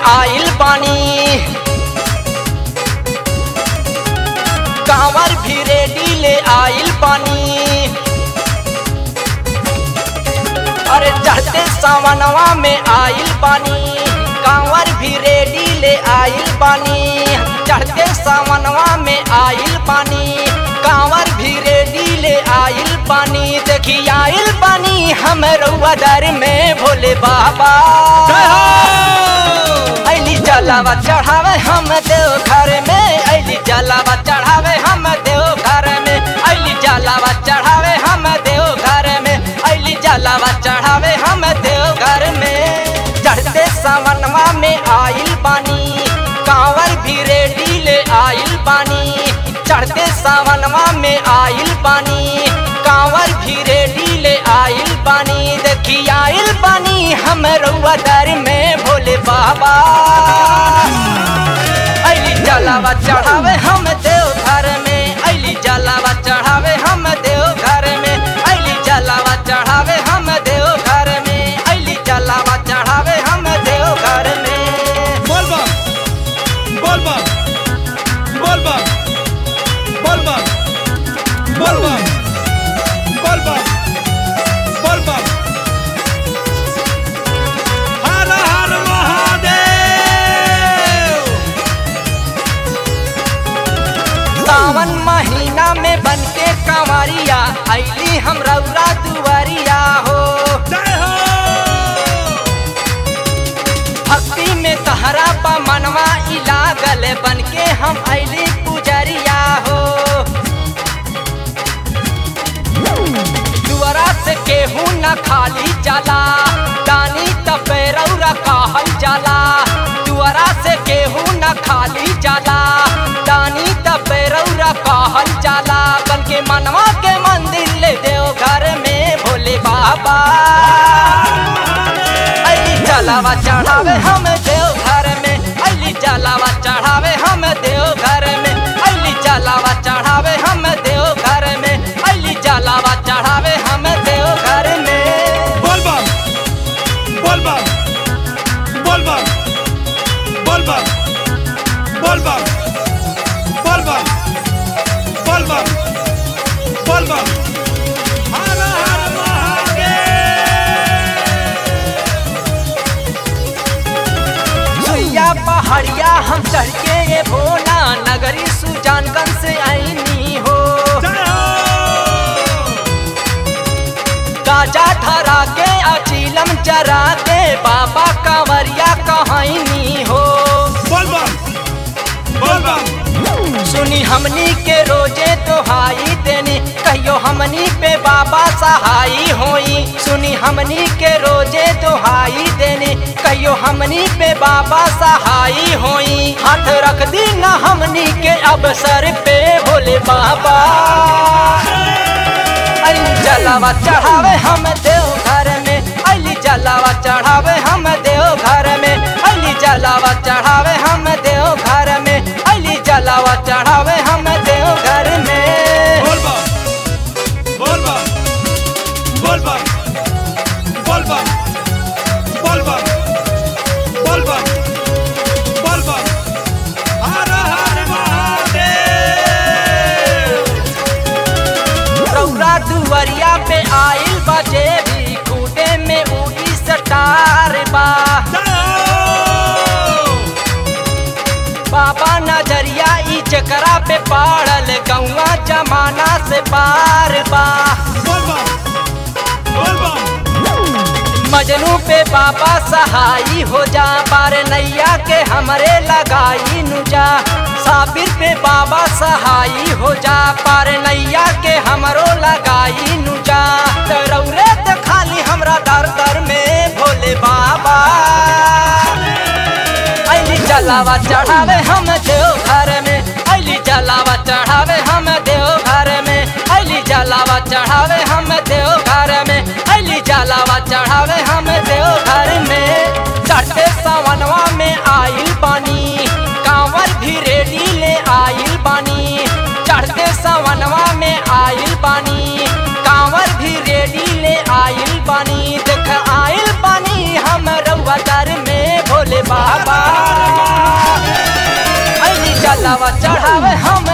आइल बानी कांवर भी रेडी ले आइल बानी अरे चढ़ते सावनवा में आइल बानी कांवर भी रेडी ले आइल बानी चढ़ते सावनवा में आइल बानी कांवर भी रेडी ले आइल बानी देखी आइल बानी हम रउआ दर में भोले बाबा अली जलावा चढ़ावे हम देव घर में अली जलावा चढ़ावे हम देव घर में अली जलावा चढ़ावे हम देव घर में अली जलावा चढ़ावे हम देव घर में चढ़ते सावनवा में आइल बानी कांवर भी रेडी ले आइल बानी चढ़ते सावनवा में आइल बानी कांवर भी रेडी ले आइल बानी देखी आइल बानी हम रउआ दर में भोले बाबा अली जलावा चढ़ावे हम देव घर में अली जलावा चढ़ावे हम देव घर में अली जलावा चढ़ावे हम देव घर में अली जलावा चढ़ावे हम देव घर में बोलबम बोलबम बोलबम बोलबम बोलबम बोलबम बोलबम हर हर महादेव सावन महीना में बनके कंवरिया अली हम रउरा दुआरिया हो जय हो भक्ति में तहरा पा मनवा ई लागल बनके हम अली पुजरिया हो दुआरा से केहू न खाली जाला दानी तपेरौरा कहल जाला दुआरा से केहू न खाली जाला दानी तपेरौरा कहल जाला बन के मनवा के मंदिर ले देव घर में भोले बाबा अली जलावा चढ़ावे हम देव घर में अली जलावा चढ़ावे हम देव घर में अली जलावा चढ़ावे हम देव घर में अली जलावा चढ़ावे हम देव घर में बोलबम बोलबम बोलबम बोलबम बोलबम बोलबम बोलबम बोलबम हर हर महादेव सुइया पहाड़िया हम चढ़ के ये भोला नगरी सुजानगंज से आईनी हो जय हो गाजा धरा के अचीलम चरा के बाबा कंवरिया कहनी हो बोलबम बोलबम सुनी हमनी के रोजे तोहाई देनी कहियो हमनी पे बाबा सहाई होई सुनी हमनी के रोजे तोहाई देनी कहियो हमनी पे बाबा सहाई होई हाथ रख दी ना हमनी के अवसर पे भोले बाबा अली जलावा चढ़ावे हम देव घर में अली जलावा चढ़ावे हम देव घर में अली जलावा चढ़ावे हम देव घर में अली जलावा चढ़ावे हम देव घर में बोलबम बोलबम बोलबम बोलबम बोलबम बोलबम बोलबम हर हर महादेव रौरा दुवरिया पे आइल बजे भी खूटे में उड़ी सटार बा जय हो बाबा नजरिया ई चकरा पे पाड़ल गौवा जमाना से पार बा बोलबम बोलबम मजनू पे बाबा सहाई हो जा पार नैया के हमरे लगाई नुजा साबिर पे बाबा सहाई हो जा पार नैया के हमरो लगाई नुजा रौरे तो खाली हमरा दर दर में भोले बाबा अली जलावा चढ़ावे हम देव घर में अली जलावा चढ़ावे हम देव घर में अली जलावा चढ़ावे हम देव घर में अली जलावा चढ़ावे हम देव घर में चढ़ते सावनवा में आइल पानी कांवर भी रेडी ले आइल पानी चढ़ते सावनवा में आइल पानी कांवर भी रेडी ले आइल पानी देख आइल पानी हम रउआ दर में भोले बाबा जलावा चढ़ावे हम